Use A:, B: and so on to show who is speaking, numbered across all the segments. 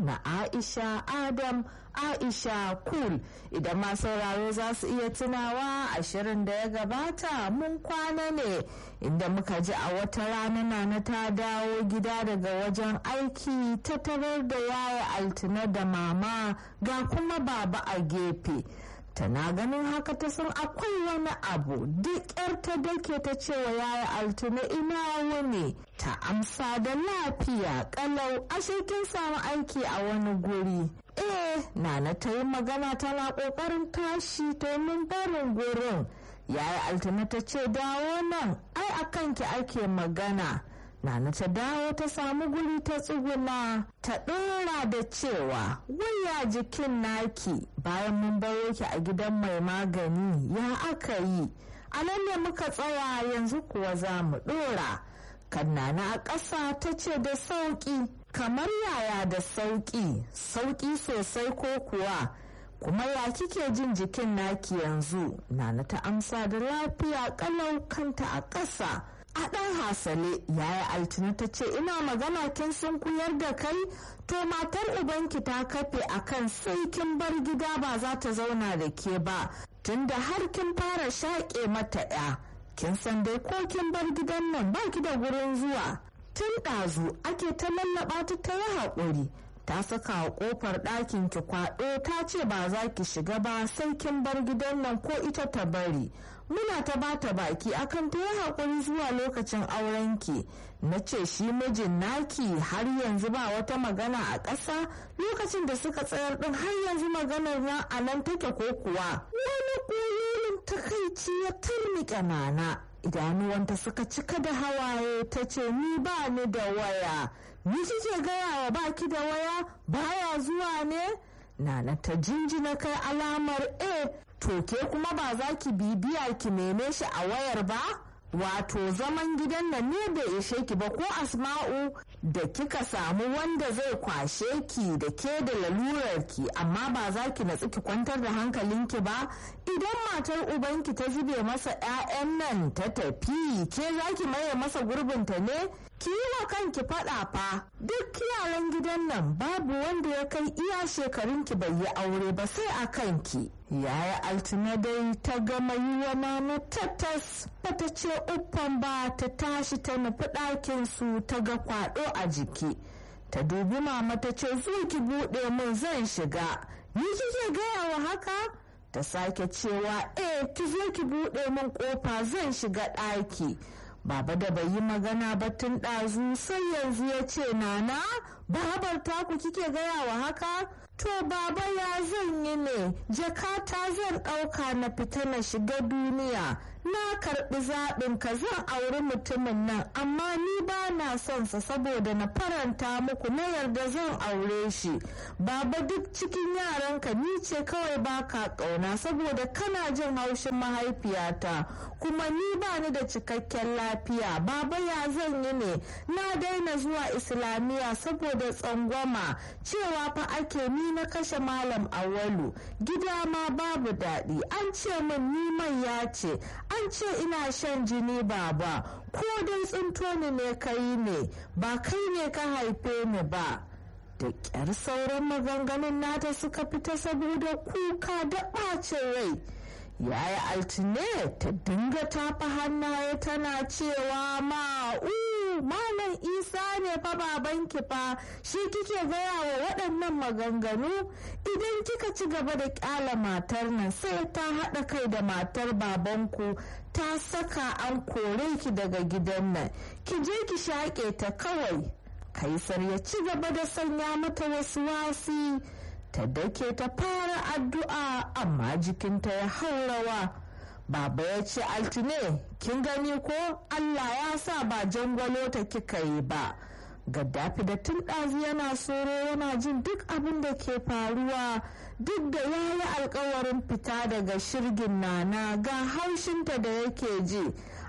A: na aisha adam aisha kul idan ma sauraro za su iya tunawa a shirin da ya gabata mun kwana ne inda muka ji a wata rana nana ta dawo gida daga wajen aiki ta tarar da yaya altina da mama ga kuma baba a gefe tana ganin haka ta san akwai wani abu duk yar ta dake ta cewa yaya altuna ina wani ta amsa da lafiya kalau ashe kin samu aiki a wani guri eh nana ta yi magana tana kokarin tashi domin barin gurin yaya altuna ta ce dawo nan ai a kanki ake magana Nana ta dawo ta samu guri ta tsuguna ta ɗora da cewa waya jikin naki bayan mun baro ki a gidan mai magani ya aka yi a nan ne muka tsaya yanzu kuwa za mu ɗora kan nana a ƙasa ta ce da sauƙi kamar yaya da sauƙi sauƙi sosai ko kuwa kuma ya kike jin jikin naki yanzu nana ta amsa da lafiya ƙalau kanta a ƙasa a ɗan hasale yaya altina ta ce ina magana kin sun kuyar da kai to matar ubanki ta kafe akan sai kin bar gida ba za ta zauna da ke ba tunda har kin fara shaƙe mata ya kin san dai ko kin bar gidan nan ba ki da gurin zuwa tun ɗazu ake ta lallaɓa ta ta yi haƙuri ta saka a ƙofar ɗakin ki kwaɗo ta ce ba za ki shiga ba sai kin bar gidan nan ko ita ta bari muna ta bata baki akan ta yi haƙuri zuwa lokacin aurenki na ce shi mijin naki har yanzu ba wata magana a ƙasa lokacin da suka tsayar ɗin har yanzu maganar na a nan take ko kuwa wani ƙoyoyin takaici ya turnike nana idanuwanta suka cika da hawaye ta ce ni ba ni da waya ni kike gaya wa baki da waya baya zuwa ne nana ta jinjina kai alamar a to ke kuma ba za ki bibiya ki neme shi a wayar ba wato zaman gidan nan ne bai ishe ki ba ko asma'u da kika samu wanda zai kwashe ki da ke da lalurar ki amma ba za ki natsu ki kwantar da hankalinki ba idan matar ubanki ta zube masa 'ya'yan nan ta tafi ke za ki maye masa gurbinta ne ki yi wa kanki faɗa fa duk yaran gidan nan babu wanda ya kai iya shekarunki bai yi aure ba sai a kanki yaya altina dai ta gama yi wa mama tattas bata ce uffan ba ta tashi ta nufi ɗakin su ta ga kwaɗo a jiki ta dubi mama ta ce zo ki buɗe min zan shiga ni kike gaya wa haka ta sake cewa eh ki zo ki buɗe min ƙofa zan shiga ɗaki Baba da bai yi magana ba tun ɗazu sai yanzu ya ce nana babar taku kike gaya wa haka to baba ya zan yi ne jakata zan ɗauka na fita na shiga duniya na karɓi zaɓin ka zan auri mutumin nan amma ni ba na son sa saboda na faranta muku na yarda zan aure shi baba duk cikin yaranka ni ce kawai baka ƙauna saboda kana jin haushin mahaifiyata kuma ni ba ni da cikakken lafiya baba ya zan yi ne na daina zuwa islamiyya saboda tsangwama cewa fa ake ni na kashe malam awalu gida ma babu daɗi an ce min ni mai ya ce an ce ina shan jini baba ko dai tsinto ni ne kai ne ba kai ne ka haife ni ba da ƙyar sauran maganganun nata suka fita saboda kuka da ɓacin rai yaya altine ta dinga tafa hannaye tana cewa ma'u malam isa ne fa babanki fa shi kike gaya wa waɗannan maganganu idan kika ci gaba da ƙyala matar nan sai ta haɗa kai da matar babanku ta saka an kore ki daga gidan nan ki je ki shaƙe ta kawai kaisar ya ci gaba da sanya mata wasu wasi ta dake ta fara addu'a amma jikinta ya haurawa baba ya ce altine kin gani ko allah ya sa ba jangwalo ta kika yi ba gaddafi da tun ɗazu yana soro yana jin duk abin da ke faruwa duk da ya yi alkawarin fita daga shirgin nana ga haushinta da yake ji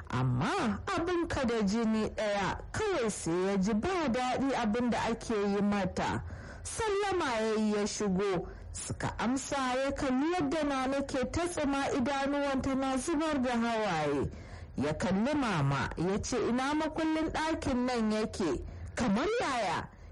A: amma abin ka da jini ɗaya kawai sai ya ji ba daɗi abin da ake yi mata sallama ya yi ya shigo suka amsa ya kalli yadda nana ke ta tsima idanuwanta na zubar da hawaye ya kalli mama ya ce ina makullin ɗakin nan yake kamar yaya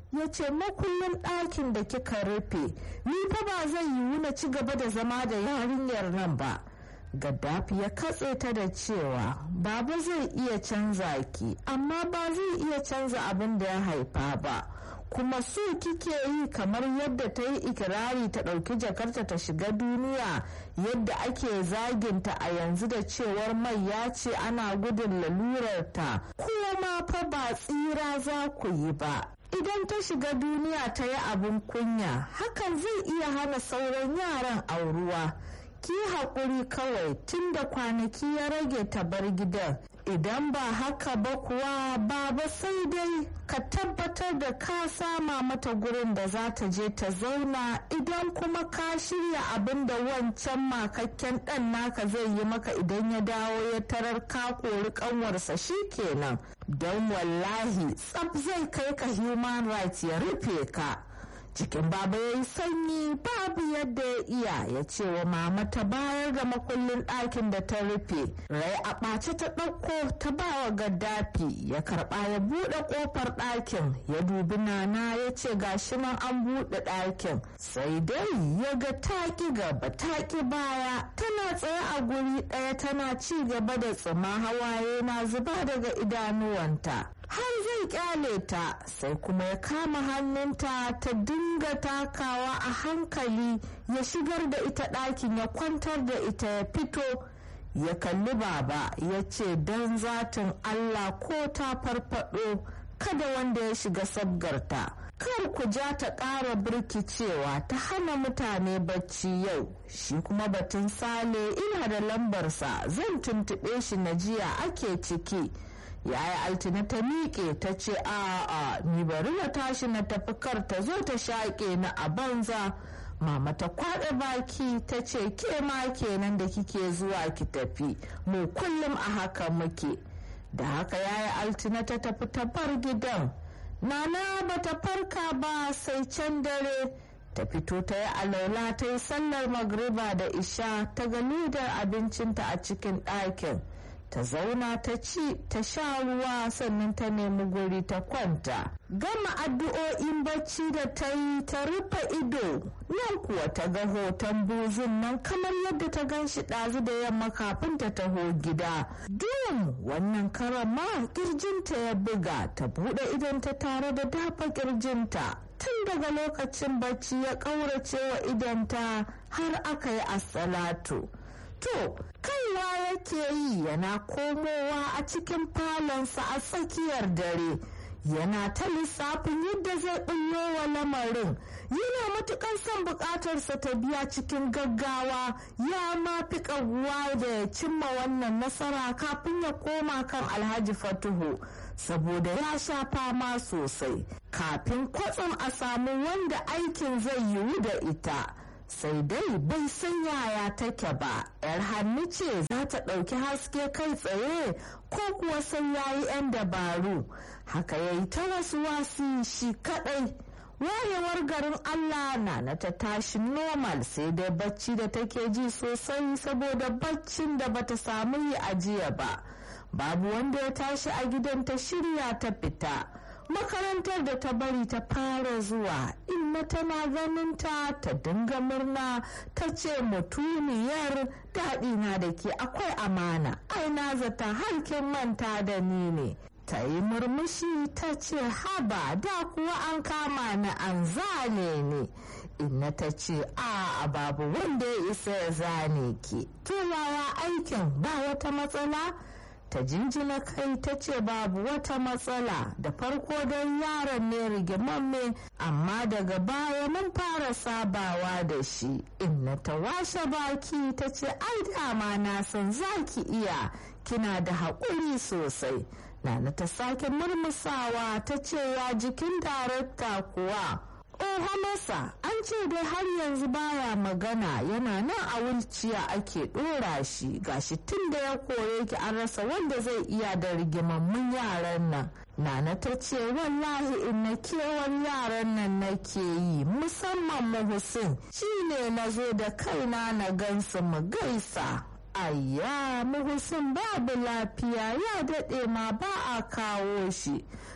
A: ya ce makullin ɗakin da kika rufe ni fa ba zai yiwu na ci gaba da zama da yarinyar nan ba gaddafi ya katse ta da cewa baba zai iya canza ki amma ba zai iya canza abin da ya haifa ba kuma so kike yi kamar yadda ta yi ikirari ta ɗauki jakarta ta shiga duniya yadda ake zaginta a yanzu da cewar mai ya ce ana gudun lalurarta kuma fa ba tsira za ku yi ba idan ta shiga duniya ta yi abin kunya hakan zai iya hana sauran yaran auruwa ki haƙuri kawai tun da kwanaki ya rage ta bar gidan idan ba haka ba kuwa baba sai dai ka tabbatar da ka sama mata gurin da za ta je ta zauna idan kuma ka shirya abin da wancan makakken ɗan naka zai yi maka idan ya dawo ya tarar ka kori ƙanwarsa kenan don wallahi tsab zai kai ka human rights ya rufe ka cikin baba ya yi sanyi babu yadda ya iya ya ce wa mama ta bayar da makullin ɗakin da ta rufe rai a ɓace ta ɗauko ta ba wa gaddafi ya karɓa ya buɗe ƙofar ɗakin ya dubi nana ya ce gashi nan an buɗe ɗakin sai dai ya ga taƙi gaba taƙi baya tana tsaye a guri ɗaya tana ci gaba da tsima hawaye na zuba daga idanuwanta har zai kyale ta sai kuma ya kama hannunta ta dinga takawa a hankali ya shigar da ita ɗakin ya kwantar da ita ya fito ya kalli baba ya ce don zatin allah ko ta farfado kada wanda ya shiga sabgarta kar ku ja ta ƙara birkicewa ta hana mutane bacci yau shi kuma batun sale ina da lambarsa zan tuntuɓe shi na jiya ake ciki yaya altina ta miƙe ta ce a'a ni bari na tashi na tafi kar ta zo ta shaƙe na a banza mama ta kwaɗa baki ta ce ke ma kenan da kike zuwa ki tafi mu kullum a haka muke da haka yaya altina ta tafi ta bar gidan nana bata farka ba sai can dare ta fito ta yi alaula ta yi sallar magriba da isha ta ga lidar abincinta a cikin ɗakin ta zauna ta ci ta sha ruwa sannan ta nemi guri ta kwanta gama addu'o'in bacci da ta yi ta rufe ido nan kuwa ta ga hoton buzun nan kamar yadda ta gan shi ɗazu da yamma kafin ta taho gida dum wannan karama kirjinta ya buga ta buɗe idon ta tare da dafa kirjinta tun daga lokacin bacci ya ƙaurace wa idonta har aka yi assalatu to kaiwa yake yi yana komowa a cikin falonsa a tsakiyar dare yana ta lissafin yadda zai ɓullo wa lamarin yana matuƙar son buƙatarsa ta biya cikin gaggawa ya ma fi ƙaguwa da ya cimma wannan nasara kafin ya koma kan alhaji fatuhu saboda ya sha fama sosai kafin kwatsam a samu wanda aikin zai yiwu da ita sai dai bai san yaya take ba yar hannu ce za ta ɗauki haske kai tsaye ko kuwa sai ya yi 'yan dabaru haka ya yi ta wasu wasi shi kaɗai wayewar garin allah na na ta tashi normal sai dai bacci da take ji sosai saboda baccin da bata samu yi ajiya ba babu wanda ya tashi a gidan ta shirya ta fita makarantar da ta bari ta fara zuwa inna tana ganin ta ta dinga murna ta ce mutuniyar daɗi na da ke akwai amana ai na zata harkin manta da ni ne ta yi murmushi ta ce haba da kuwa an kama ni an zane ne inna ta ce a babu wanda ya isa ya zane ki to yaya aikin ba wata matsala ta jinjina kai ta ce babu wata matsala da farko don yaron ne rigimamme amma daga baya mun fara sabawa da shi inna ta washe baki ta ce ai dama na san za ki iya kina da haƙuri sosai nana ta sake murmusawa ta ce ya jikin darakta kuwa Oha masa an ce dai har yanzu baya magana yana nan a wulciya ake ɗora shi gashi tun da ya kore ki an rasa wanda zai iya da rigimammun yaran nan. Nana ta ce wallahi in na kewar yaran nan nake yi musamman mu Hussein shi ne na zo da kaina na gansu mu gaisa. Ayya muhusin babu lafiya ya daɗe ma ba a kawo shi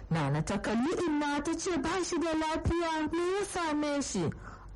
A: nana ta kalli inna ta ce ba shi da lafiya me ya same shi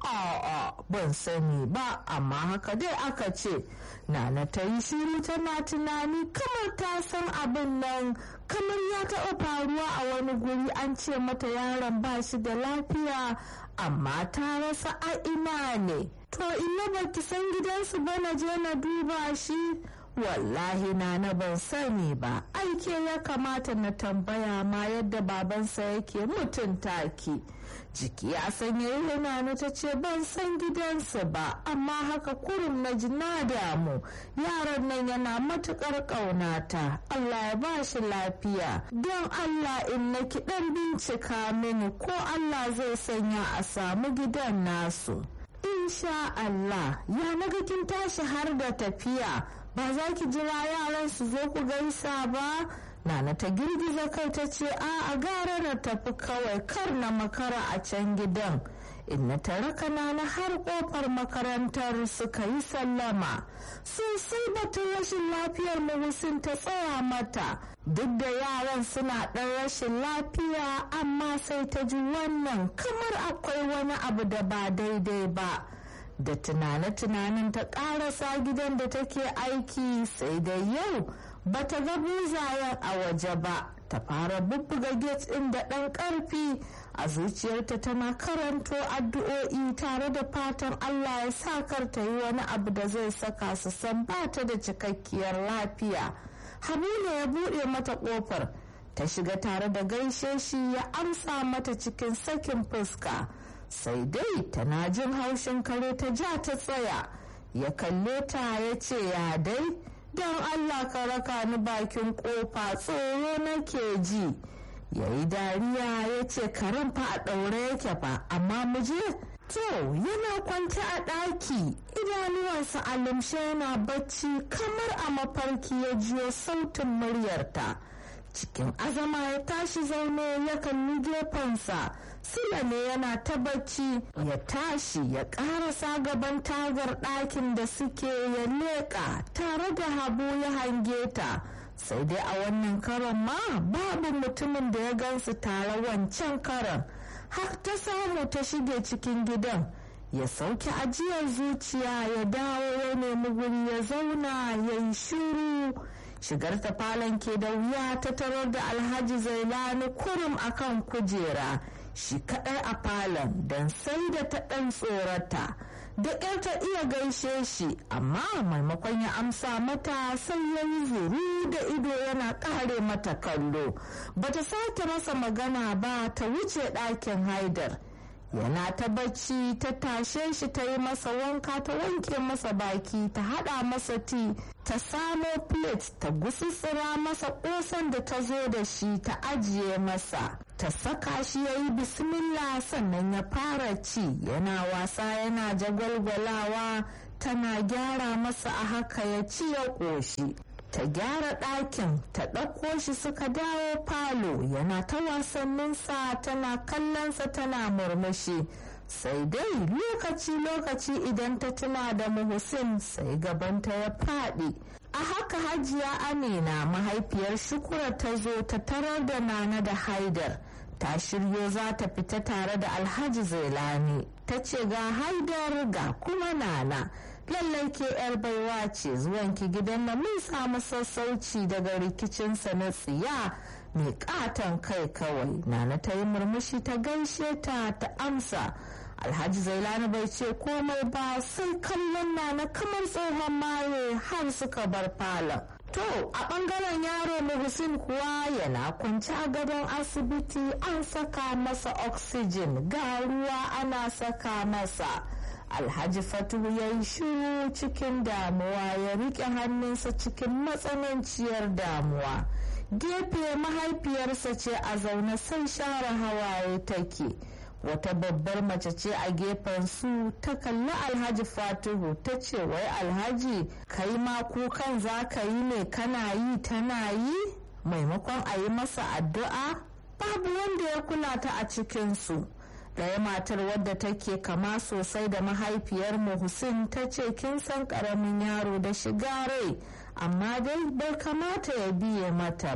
A: a'a ban sani ba amma haka dai aka ce nana ta yi shiru tana tunani kamar ta san abin nan kamar ya taɓa faruwa a wani guri an ce mata yaron ba shi da lafiya amma ta rasa a ina ne to ina ba ki san gidansu ba na je na duba shi wallahi na na ban sani ba aike ya kamata na tambaya ma yadda babansa yake mutunta ki jiki ya sanya yana na ta ce ban san gidansu ba amma haka kurum na ji na damu yaran nan yana matukar ƙaunata allah ya ba shi lafiya don allah in na ki dan bincika mini ko allah zai sanya a samu gidan nasu insha allah ya naga kin tashi har da tafiya ba za ki jira yaran su zo ku gaisa ba nana ta girgiza kai ta ce a a gara na tafi kawai kar na makara a can gidan inna ta raka nana har kofar makarantar suka yi sallama sosai batun rashin lafiyar mahusin ta tsaya mata duk da yaran suna ɗan rashin lafiya amma sai ta ji wannan kamar akwai wani abu da ba daidai ba da tunane-tunanen ta ƙarasa gidan da take aiki sai da yau bata ga buzayen a waje ba ta fara bubbuga gate ɗin da ɗan ƙarfi a zuciyarta tana karanto addu'o'i tare da fatan Allah ya sa kar ta yi wani abu da zai saka su san ba ta da cikakkiyar lafiya Habila ya buɗe mata ƙofar ta shiga tare da gaishe shi ya amsa mata cikin sakin fuska sai dai tana jin haushin kare ta ja ta tsaya ya kalle ta ya ce ya dai don allah ka raka ni bakin kofa tsoro nake ji ya yi dariya ya ce karen fa a ɗaure yake fa amma mu je to yana kwanta a ɗaki idanuwansa a lumshe yana bacci kamar a mafarki ya jiyo sautin muryarta cikin azama ya tashi zaune ya kalli gefensa sila ne yana ta bacci ya tashi ya karasa gaban tagar ɗakin da suke ya leƙa tare da habu ya hange ta sai dai a wannan karon ma babu mutumin da ya gansu tare wancan karon har ta samu ta shige cikin gidan ya sauke ajiyar zuciya ya dawo ya nemi guri ya zauna ya yi shuru shigar ta falon ke da wuya ta tarar da alhaji zailani kurum akan kujera shi kadai a falon don sai da ta ɗan tsorata da ƙyar ta iya gaishe shi amma maimakon ya amsa mata sai ya yi zuru da ido yana ƙare mata kallo bata sake masa magana ba ta wuce ɗakin haidar yana ta bacci ta tashe shi ta yi masa wanka ta wanke masa baki ta hada masa ti ta samo plate ta gusussura masa kosan da ta zo da shi ta ajiye masa ta saka shi ya yi bismillah sannan ya fara ci yana wasa yana jagwalgwalawa tana gyara masa a haka ya ci ya ƙoshi ta gyara ɗakin ta ɗauko shi suka dawo falo yana ta wasanninsa tana kallonsa tana murmushi sai dai lokaci-lokaci idan ta tuna da muhsin sai gabanta ya faɗi a haka hajiya amina mahaifiyar shukura ta zo ta tarar da nana da haidar ta shiryo za ta fita tare da alhaji zailani ta ce ga haidar ga kuma nana lallai ke yar baiwa ce zuwanki gidan na mun samu sassauci daga rikicinsa na tsiya mai katon kai kawai nana ta yi murmushi ta gaishe ta ta amsa alhaji zailani bai ce komai ba sai kallon nana kamar tsohon maye har suka bar falon to a bangaren yaro muhsin kuwa yana kwanci a gadon asibiti an saka masa oxygen ga ruwa ana saka masa alhaji fatuhu ya yi shiru cikin damuwa ya rike hannunsa cikin matsananciyar damuwa gefe mahaifiyarsa ce a zaune sai share hawaye take wata babbar mace ce a gefen su ta kalli alhaji fatuhu ta ce wai alhaji kai ma kukan za ka yi ne kana yi tana yi maimakon a yi masa addu'a babu wanda ya kula ta a cikinsu ɗaya matar wadda take kama sosai da mahaifiyar Hussein ta ce kin san ƙaramin yaro da shiga rai amma dai bai kamata ya biye mata ba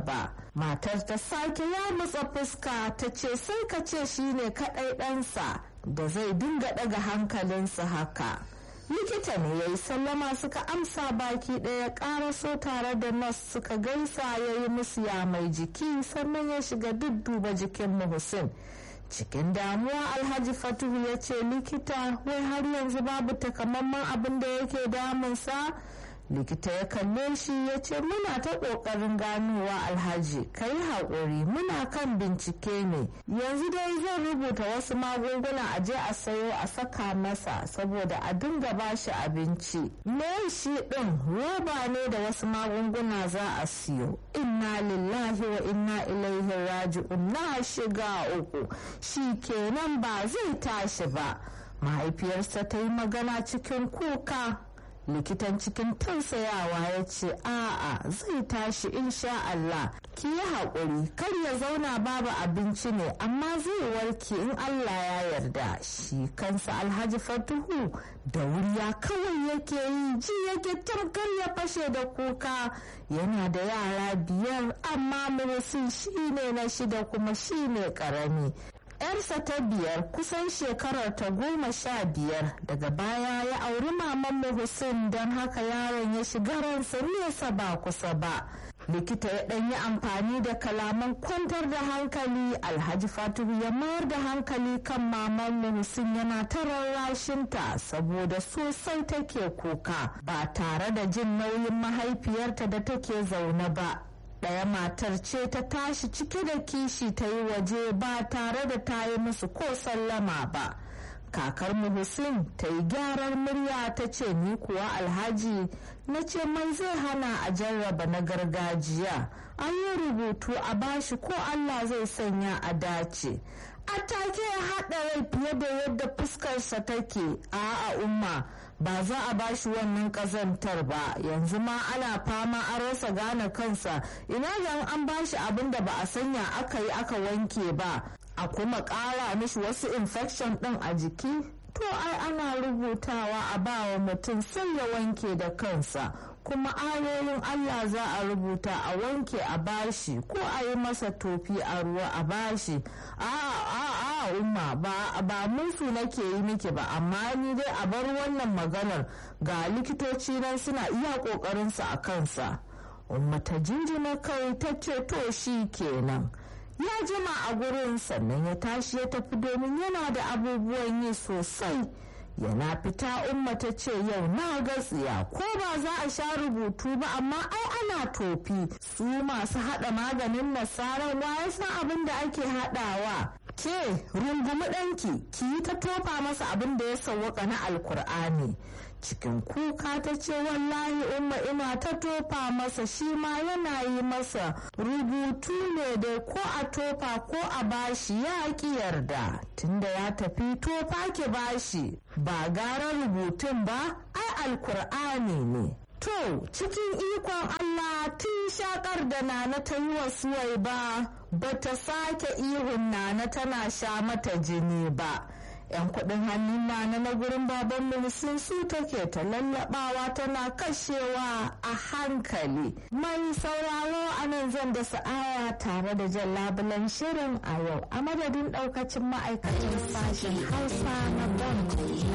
A: matar ta sake ya mutsa fuska ta ce sai ka ce shine kaɗai ɗansa da zai dinga ɗaga hankalinsa haka likita ne ya yi sallama suka amsa baki ɗaya ƙaraso tare da nas suka gaisa ya yi musu ya mai jiki sannan ya shiga dudduba jikin muhsin cikin damuwa alhaji fatuhu ya ce likita wai har yanzu babu takamaiman abin da yake damunsa likita ya kalle shi ya ce muna ta ƙoƙarin ganowa alhaji ka yi haƙuri muna kan bincike ne yanzu dai zan rubuta wasu magunguna a je a sayo a saka masa saboda a dinga ba shi abinci me shi ɗin roba ne da wasu magunguna za a siyo inna lillahi wa inna ilaihi raji'un na shiga uku shi kenan ba zai tashi ba mahaifiyarsa ta yi magana cikin kuka likitan cikin tausayawa ya ce a'a zai tashi insha Allah ki yi haƙuri kar ya zauna babu abinci ne amma zai warke in Allah ya yarda shi kansa alhaji fatuhu da wuriya kawai yake yi ji yake tamkar ya fashe da kuka yana da yara biyar amma murusin shi ne na shida kuma shi ne ƙarami yarsa ta biyar kusan shekarar ta goma sha biyar daga baya ya auri maman Hussein don haka yaron ya shiga ransa nesa ba kusa ba likita ya ɗan yi amfani da kalaman kwantar da hankali alhaji fatihu ya mayar da hankali kan maman Hussein yana ta rarrashinta saboda sosai take kuka ba tare da jin nauyin mahaifiyarta da take zaune ba ɗaya matar ce ta tashi cike da kishi ta yi waje ba tare da ta yi musu ko sallama ba kakar mu Hussein ta yi gyaran murya ta ce ni kuwa alhaji na ce mai zai hana a jarraba na gargajiya an yi rubutu a bashi ko allah zai sanya a dace a take ya haɗa rai fiye da yadda fuskarsa take a umma ba za a bashi wannan ƙazantar ba yanzu ma ana fama an rasa gane kansa ina yan an bashi abin da ba a sanya aka yi aka wanke ba a kuma ƙara mishi wasu infection ɗin a jiki to ai ana rubutawa a ba wa mutum sai ya wanke da kansa kuma ayoyin Allah za a rubuta a wanke a bashi ko a yi masa tofi a ruwa a bashi a a a umma ba ba musu nake yi miki ba amma ni dai a bar wannan maganar ga likitoci nan suna iya kokarin su a kansa umma ta jinjina kai ta ce to shi kenan ya jima a gurin sannan ya tashi ya tafi domin yana da abubuwan yi sosai yana fita umma ta ce yau na gatsiya ko ba za a sha rubutu ba amma ai ana tofi su masu hada maganin nasarar ya san abin da ake hadawa ke rungumi ɗanki ki yi ta tofa masa abin da ya sauwaka na alkur'ani cikin kuka ta ce wallahi umma ina ta tofa masa shi ma yana yi masa rubutu ne da ko a tofa ko a bashi ya ki yarda tunda ya tafi tofa ki bashi ba gara rubutun ba ai alkur'ani ne To, cikin ikon Allah tun shakar da Nana ta yi wa suwai ba, ba ta sake ihun Nana tana sha mata jini ba. 'yan kudin hannun Nana na gurin baban sun su take ta lallabawa tana kashewa a hankali. Mai sauraro a nan zan da sa'aya tare da jan labulan shirin a yau a madadin daukacin ma'aikatan sashen Hausa na Bon